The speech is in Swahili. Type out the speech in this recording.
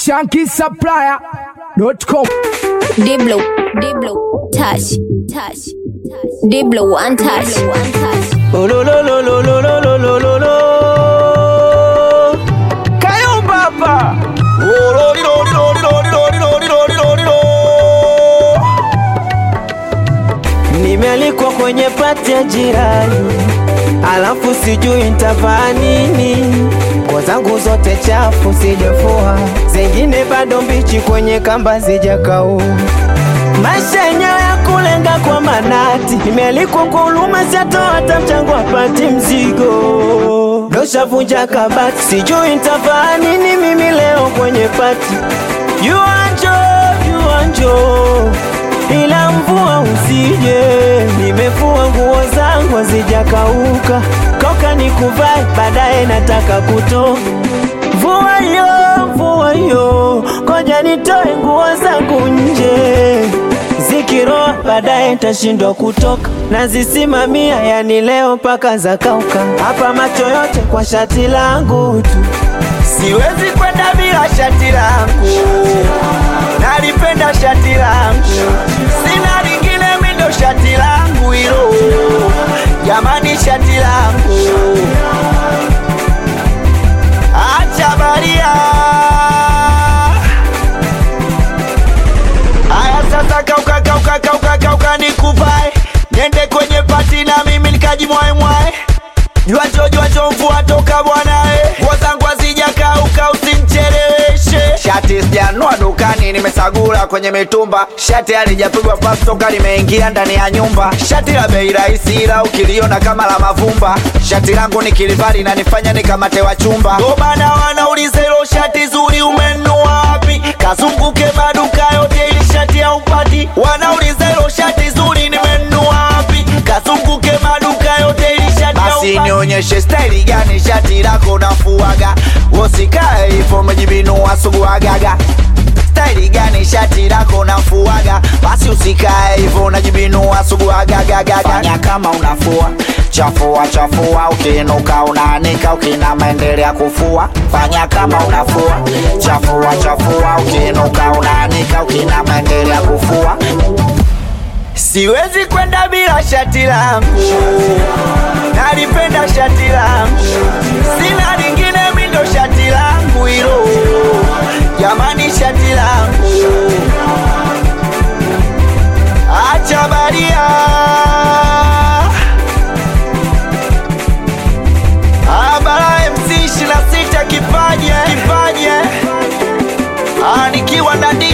shankisupplier.com. Diblo, Diblo, touch, touch, touch. Diblo, one touch, one touch. Oh, lo, lo, lo, lo, lo, lo, lo, lo, lo, lo. Kayumba hapa. Oh, lo, li, lo, li, lo, li, lo, li, lo, li, lo, li, lo, li, lo, li, lo. Nimealikwa kwenye pati ya jirani, alafu sijui nitavaa nini. Nguo zangu zote chafu sijafua, zingine bado mbichi kwenye kamba zijakau. Maisha yenyewe ya kulenga kwa manati, nimealikwa kwa huruma, siatoa hata mchango apati mzigo. Doshavunja kabati, sijui nitavaa nini mimi leo kwenye pati. Jua njoo, jua njoo ila mvua usije. Nimefua nguo zangu hazijakauka, koka nikuvae, baadaye nataka kutoka. Mvua yo, mvua yo, koja nitoe nguo zangu nje, zikiroa baadaye ntashindwa kutoka, nazisimamia yani leo mpaka zakauka. Hapa macho yote kwa shati langu tu, siwezi kwenda bila shati langu nalipenda shati langu, sina lingine mindo shati langu hilo, jamani, shati langu acha baria. Aya sasa, kauka kauka kauka kauka, nikuvae niende kwenye pati na mimi nikajimwaemwae Jwacho jwacho mvua toka bwanae, nguo zangu hazijakauka usimcheleweshe. Shati sijanua dukani, nimesagula kwenye mitumba. Shati halijapigwa pasi toka limeingia ndani ya nyumba. Shati la bei rahisi, ila ukiliona kama la mavumba. Shati langu nikilivali na nifanya nikamate wa chumba. Ndo maana wanauliza hilo shati zuri umenunua wapi? Kazunguke maduka yote ili shati haupati. Wanauliza hilo shati zuri nimenunua wapi? Kazunguke maduka yote ili shati basi nionyeshe staili gani shati lako nafuaga, usikae hivyo umejibinua suguagaga. Staili gani shati lako nafuaga, basi usikae hivyo unajibinua suguagagaga. Fanya kama unafua chafua chafua, ukiinuka unaanika, ukinama endelea kufua. Fanya kama unafua chafua chafua, ukiinuka unaanika, ukinama endelea kufua. Siwezi kwenda bila shati langu, nalipenda shati langu, sina lingine mindo shati langu hilo, jamani, shati langu acha baria. Abara MC 26 kipaje kipaje, Ah, nikiwa ndani